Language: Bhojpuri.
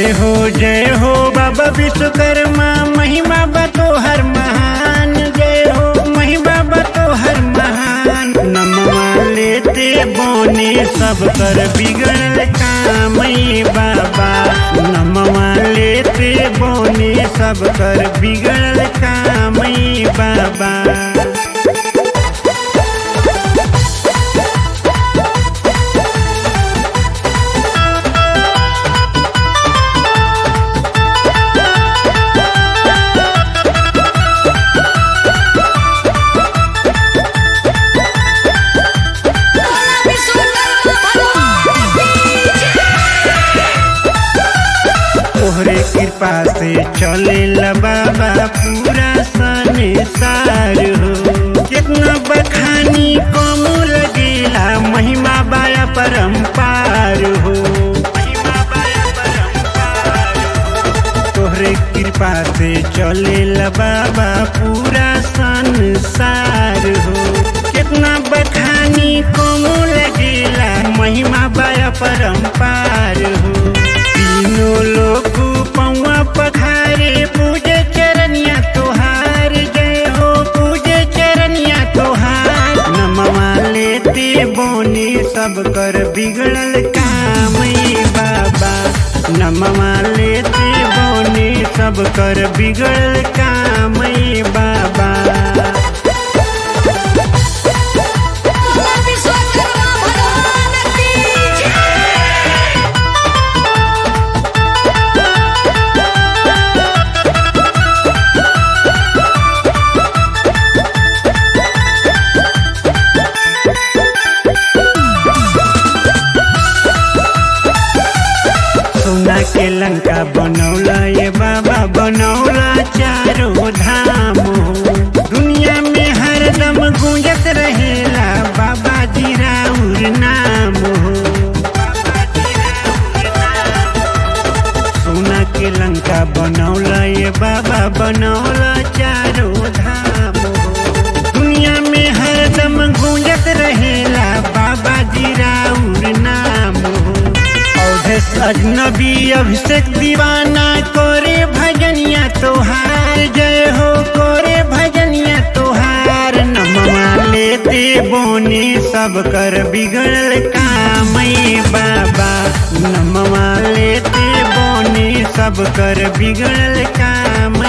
जय हो जय हो बाबा विश्वकर्मा महिमा बतो हर महान जय हो महिमा बतो हर महान नमवा लेते बोने सब कर बिगड़ल काम ये बाबा नमवा लेते बोने सब कर बिगड़ल काम ये बाबा तोहरे कृपा से चले बाबा पूरा संसार हो कितना बखानी कम लगेला महिमा बाया परम्पार हो महिमा बाया परम्पार हो। तोहरे कृपा से चले बाबा पूरा संसार हो कितना बखानी कम लगेला महिमा बाया परम्पार हो तीनों लोग पौआ पखारे पूजे चरनिया तोहार जय हो पूजे चरनिया तोहार नमवा लेते बोने सब कर बिगड़ल काम ये बाबा नमवा लेते बोने सब कर बिगड़ल काम ये बाबा विश्वकर्मा भगवान की जय सोना के लंका बनौला ये बाबा बनौला चारों धाम हो दुनिया में हरदम गूंजत रहेला बाबा जी राउर नाम हो सोना के लंका बनौला ये बाबा बनौला चारों धाम हो दुनिया में हरदम गूंजत रहेला बाबा जी राउर नाम हो अवधेश अजनबी अभिषेक दीवाना कोरे भजनिया तोहार जय हो कोरे भजनिया तोहार नमवा लेते बोने सब कर बिगड़ल काम ये बाबा नमवा लेते बोने सब कर बिगड़ल काम